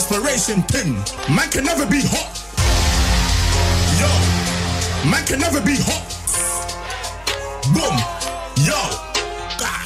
desperation thing. Man can never be hot. Yo, man can never be hot. Boom, yo. Ah.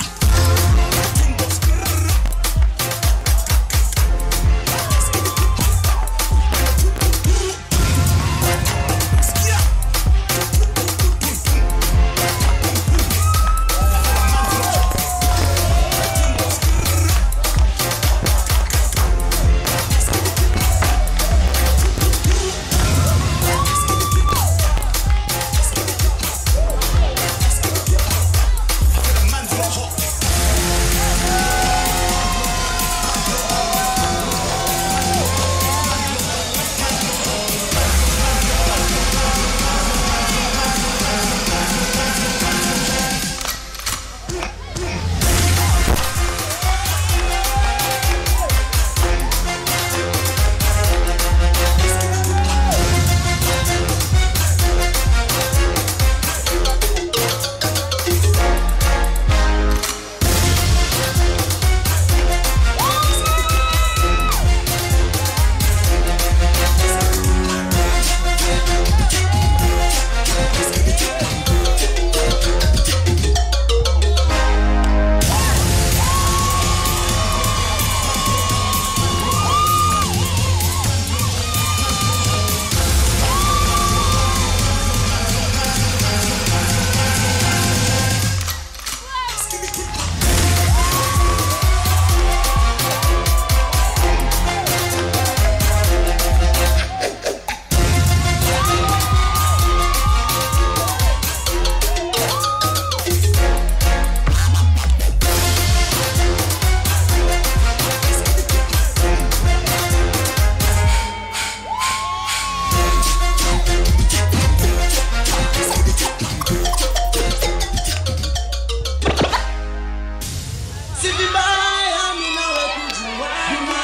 Si vibaya mimi nawe kujuana.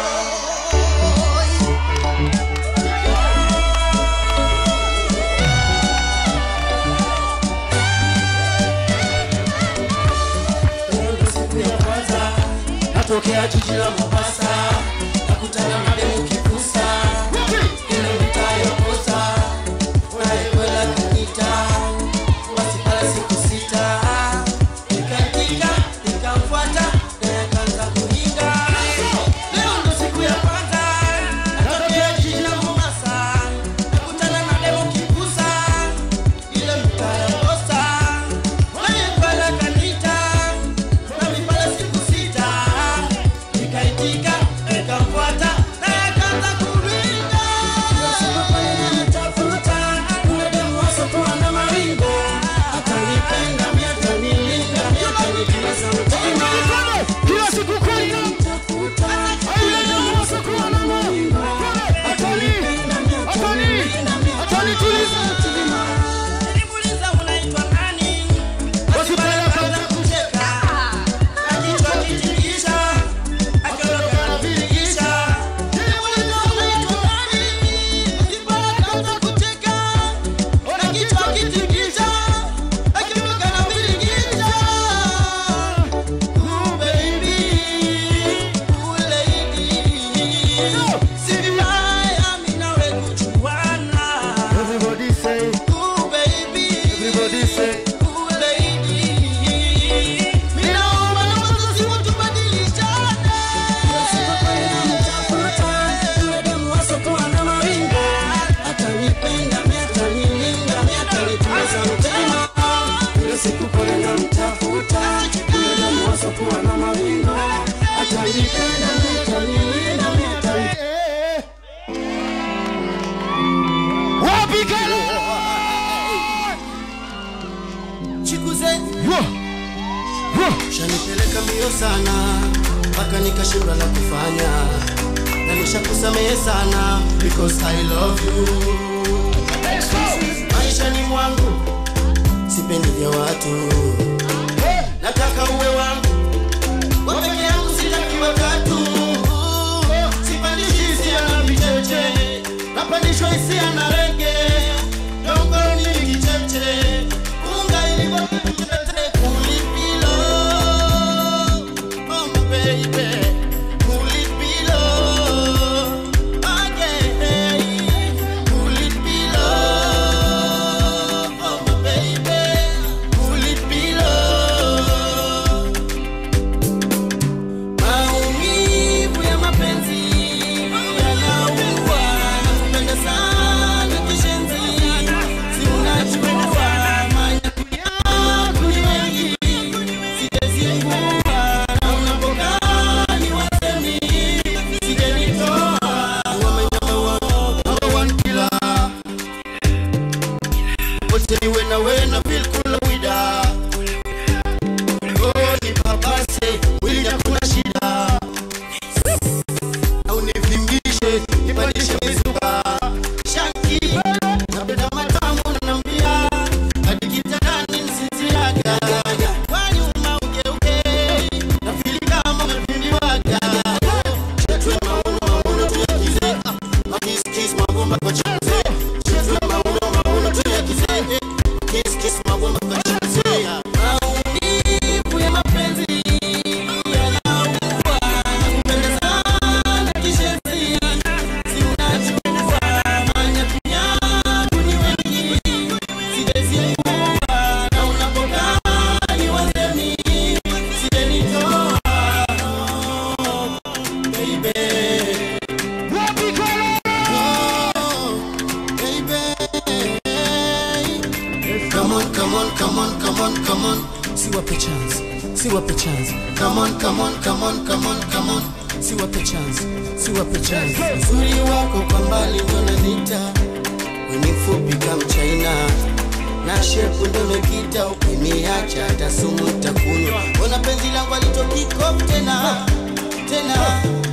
Leo ndo siku ya kwanza natokea jiji la Mombasa, nakutana na demu kipusa ile mtayokosa unayekwela kanita basi pale siku sita nikatika nikamfuata naye akaanza kuringa. Leo ndo siku ya kwanza natokea jiji la Mombasa, nakutana na demu kipusa ile mtayokosa unayekwela kanita nami pale siku sita nikaitika nikamfuata naye akaanza kuringa. Nitafuta yule demu asokuwa na maringo atanipenda mimi atanilinda mimi atanitimiza mtima Kila siku kwenda Nitafuta yule demu asokuwa na maringo atanipenda mimi atanilinda mimi atanitimiza mtima Nilimuuliza unaitwa nani basi pale akaanza kucheka na kichwa kitingisha akiondoka na viringisha Nilimuuliza unaitwa nani basi pale akaanza kucheka na kichwa kitingisha akiondoka na viringisha Ooh, baby, ooh, lady. Si vibaya mimi nawe kujuana. Everybody say, Ooh, baby. everybody say, Ooh, lady. Mimi naomba naomba tusiwe tubadilishane. Yule demu asokuwa na maringo. Atanipenda, mimi atanilinda, mimi atanitimiza mtima. Ile siku pale namtafuta, yule demu asokuwa na maringo. Atanipenda, mimi atanilinda, mimi atanitimizia wapi kale? chikuze Yo, yo, shanipeleka mbio sana mpaka nikashindwa la kufanya na nishakusamehe sana because I love you maishani mwangu sipendi vya watu nataka uwe wangu wa peke yangu sitaki watatu sipandishi hisia na vicheche napandishwa hisia na rege dongoni kicheche unga ilivyo kulipilo oh my baby kulipilo siwape chance siwape chance come on come on come on come on come on siwape chance siwape chance uzuri wako kwa mbali ndo nanita weni mfupi kama China na shepu ndo mekita ukiniacha hata sumu itakunywa ona penzi langu alitokikof tena tena